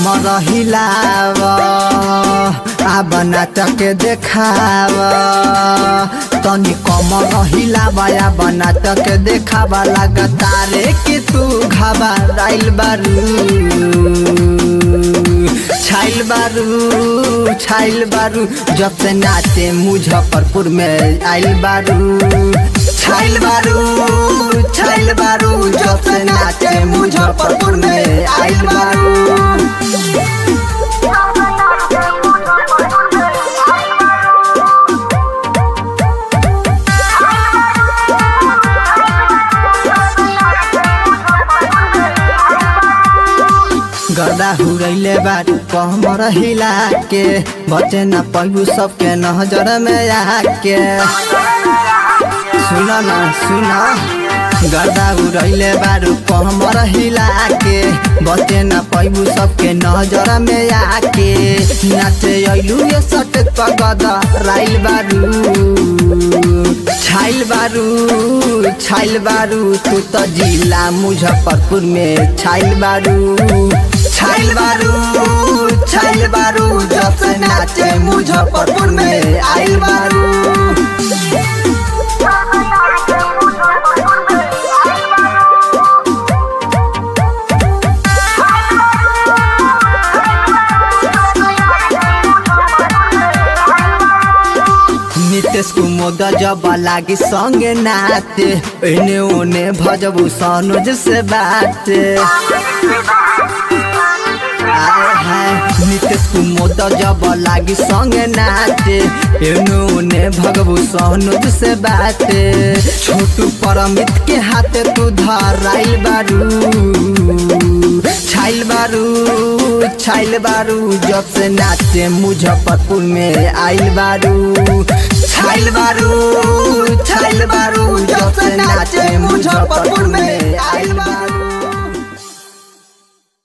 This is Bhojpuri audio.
कमर हिलाव आब नाटक देखाव तनी कमर हिलाव आब नाटक देखाव लगातारे कि तू घबराइल बारू छाइल बारू छाइल बारू जब से नाचे मुजफ्फरपुर में आइल बारू छाइल बारू छाइल बारू जब से नाचे मुजफ्फरपुर में आइल बारू गदा हुरैले बारू कमर हिला के बचे न पैबू सबके नजर में आके सुन न सुन गर्दा उड़ैले बारू कमर हिला के बचे न पैबू सबके नजर में आके नाचे अइलू ये सट पगद राइल बारू छाइल बारू छाइल बारू तू तो जिला मुजफ्फरपुर में छाइल बारू छाइल बारू छाइल बारू जब से नाचे मुजफ्फरपुर में आइल बारू नितेश कुमोद जब लागी संगे नाते एने ओने भजबू सनोज से बाते आए हाय नितेश कुमोद जब लागी संगे नाचे एने ओने भगबू सनोज से बाते छोटू परमित के हाथे तू धराइल बारू छाइल बारू छाइल बारू जब से नाचे मुजफ्फरपुर में आइल बारू छाइल बारू छाइल बारू जब से नाचे मुजफ्फरपुर में आइल बारू